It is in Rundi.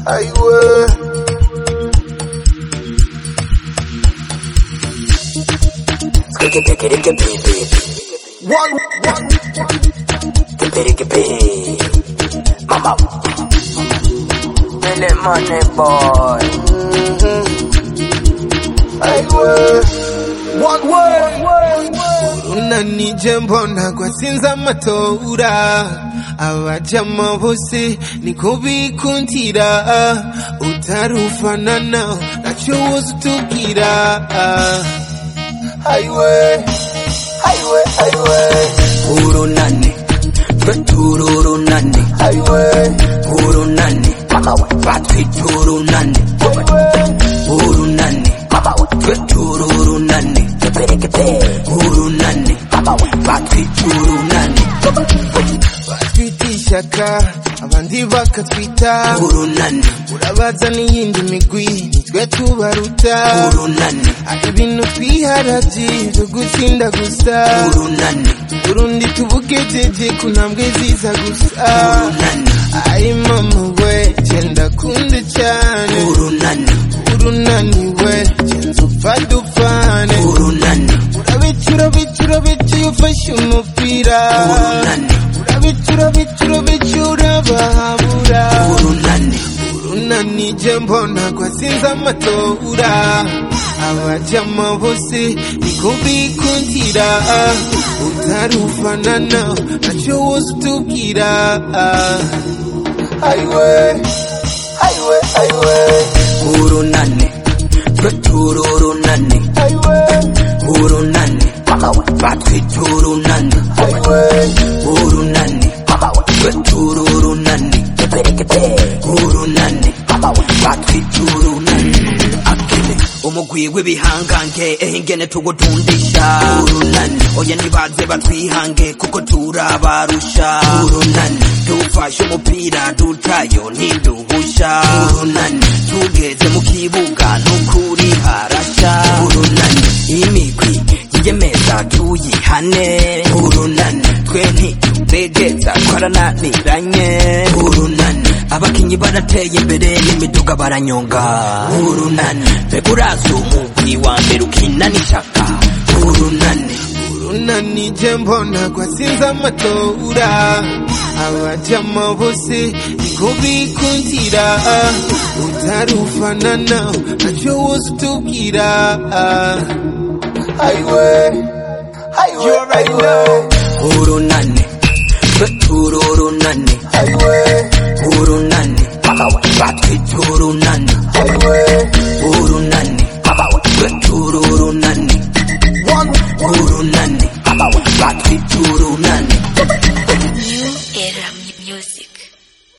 aiwe One, one, Mama. Mele money boy. aiwe one way. unanije mbona kwasinza amatora abajama bose niko bikundira utarufanana nacyo woza utubwira aiwe aiwe aiwe Urunani. Tururunani. aiwe Urunani. Mama we. Batwita urunani. Urunani. Mama we. Tururunani. Urunani. Mama we. Batwita urunani. batwita ishyaka abandi bakatwita Urunani. urabaza n'iyindi migwi nitwe tubaruta Urunani. hari ibintu twiharaje byo gutsinda gusa Urunani. urundi tubugejeje ku ntambwe ziza gusa Urunani. ayi mama we genda kunde cyane Urunani. urunaniwe genza upfa dupfane Urunani. urabica urabica urabica iyo ufashe umupira Urunani. urabica urabica urabica urabahabura Urunani. urunanije mbona kwasinze amatora abajama bose niko bikundira utarufanana nacyo woza utubwira aiwe aiwe aiwe Urunani. Tururunani. aiwe Urunani. Mama we. Batwita urunani. aiwe Urunani. Mama we. Tururunani. Urunani. Mama we. Batwita urunani. Akile. umugwi w'ibihangange ehingene tugutundisha urunani oya nibaze batwihange kuko turabarusha urunani dufashe umupira dutayo ntiduhusha urunani tugeze mu kibuga nukuri harasha urunani imigwi yiyemeza tuyihane urunani twe ntitubegeza twarananiranye urunani abakinyi barateye imbere n'imiduga baranyonga urunani mbega urazi umugwi wa mbere ukina n'ishaka urunani urunanije mbona kwasinze amatora abajama bose niko bikundira utarufanana nacyo woza utubwira aiwe aiwe aiwe urunani twe tururunani aiwe urunani batwita urunani aiwe urunani